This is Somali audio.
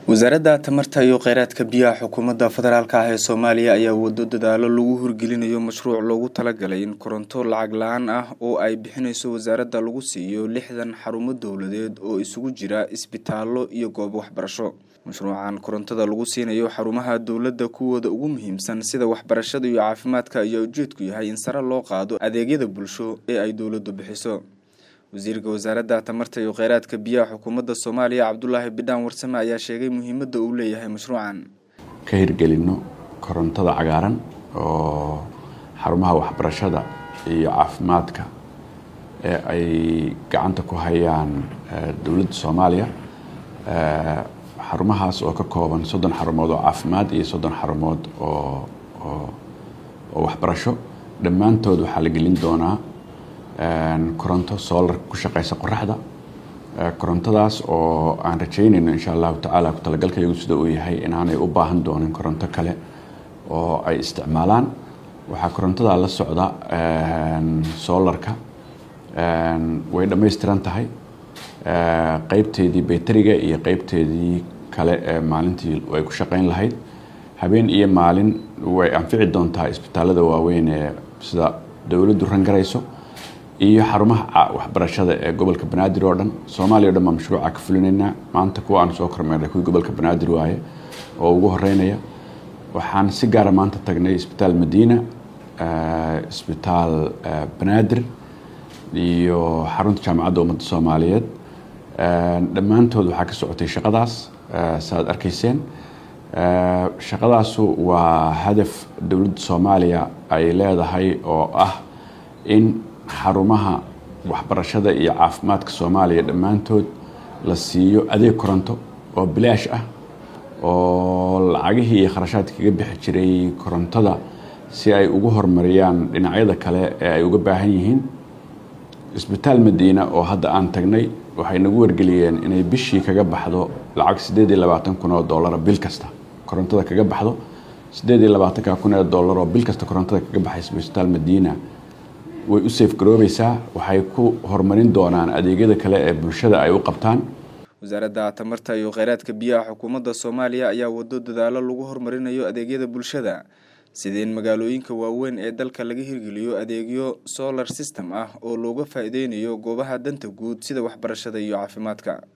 wasaaradda tamarta iyo kheyraadka biyaha xukuumadda federaalk ah ee soomaaliya ayaa wado dadaalo lagu hirgelinayo mashruuc loogu talagalay in koronto lacag la-aan ah oo ay bixineyso wasaaradda lagu siiyo lixdan xarumo dowladeed oo isugu jira isbitaallo iyo goobo waxbarasho mashruucan korontada lagu siinayo xarumaha dowladda kuwooda ugu muhiimsan sida waxbarashada iyo caafimaadka ayaa ujeedku yahay in sare loo qaado adeegyada bulsho ee ay dowladdu bixiso wasiirka wasaaradda tamarta iyo kheyraadka biyaha xukuumadda soomaaliya cabdulaahi bidhaan warsame ayaa sheegay muhiimadda uu leeyahay mashruucan ka hirgelino korontada cagaaran oo xarumaha waxbarashada iyo caafimaadka ee ay gacanta ku hayaan dowladda soomaaliya xarumahaas oo ka kooban soddon xarumood oo caafimaad iyo soddon xarumood oo oo waxbarasho dhammaantood waxaa la gelin doonaa koronto solar ku shaqeysa qoraxda korontadaas oo aan rajeynayno insha allahu tacaala ku talagalkayagu sida uu yahay inaanay u baahan doonin koronto kale oo ay isticmaalaan waxaa korontada la socda solarka way dhammaystiran tahay qeybteedii bayteriga iyo qeybteedii kale ee maalintii ay ku shaqeyn lahayd habeen iyo maalin way anfici doontaa isbitaalada waaweyn ee sida dowladdu rangarayso iyo xarumaha waxbarashada ee gobolka banaadir oo dhan soomaaliya o dhan baa mashruuca ka fulinaynaa maanta kuwa aan soo kormeernay kuwii gobolka banaadir waaye oo ugu horeynaya waxaan si gaara maanta tagnay isbitaal madiina isbitaal banaadir iyo xarunta jaamacadda ummadda soomaaliyeed dhammaantood waxaa ka socotay shaqadaas saaad arkayseen shaqadaasu waa hadaf dowladda soomaaliya ay leedahay oo ah in xarumaha waxbarashada iyo caafimaadka soomaaliya dhammaantood la siiyo adeeg koronto oo bilaash ah oo lacagihii iyo kharashaadka kaga bixi jiray korontada si ay ugu horumariyaan dhinacyada kale ee ay uga baahan yihiin isbitaal madiina oo hadda aan tagnay waxay nagu wargeliyeen inay bishii kaga baxdo lacag siddeed iyo labaatan kun oo dollara bil kasta korontada kaga baxdo siddeed iyo labaatanka kun ee dollar oo bil kasta korontada kaga baxaysa isbitaal madiina way u seefgaroobaysaa waxay ku horumarin doonaan adeegyada kale ee bulshada ay u qabtaan wasaaradda tamarta iyo kheyraadka biyaha xukuumadda soomaaliya ayaa wado dadaalo lagu horumarinayo adeegyada bulshada sida in magaalooyinka waaweyn ee dalka laga hirgeliyo adeegyo solar system ah oo looga faa-ideynayo goobaha danta guud sida waxbarashada iyo caafimaadka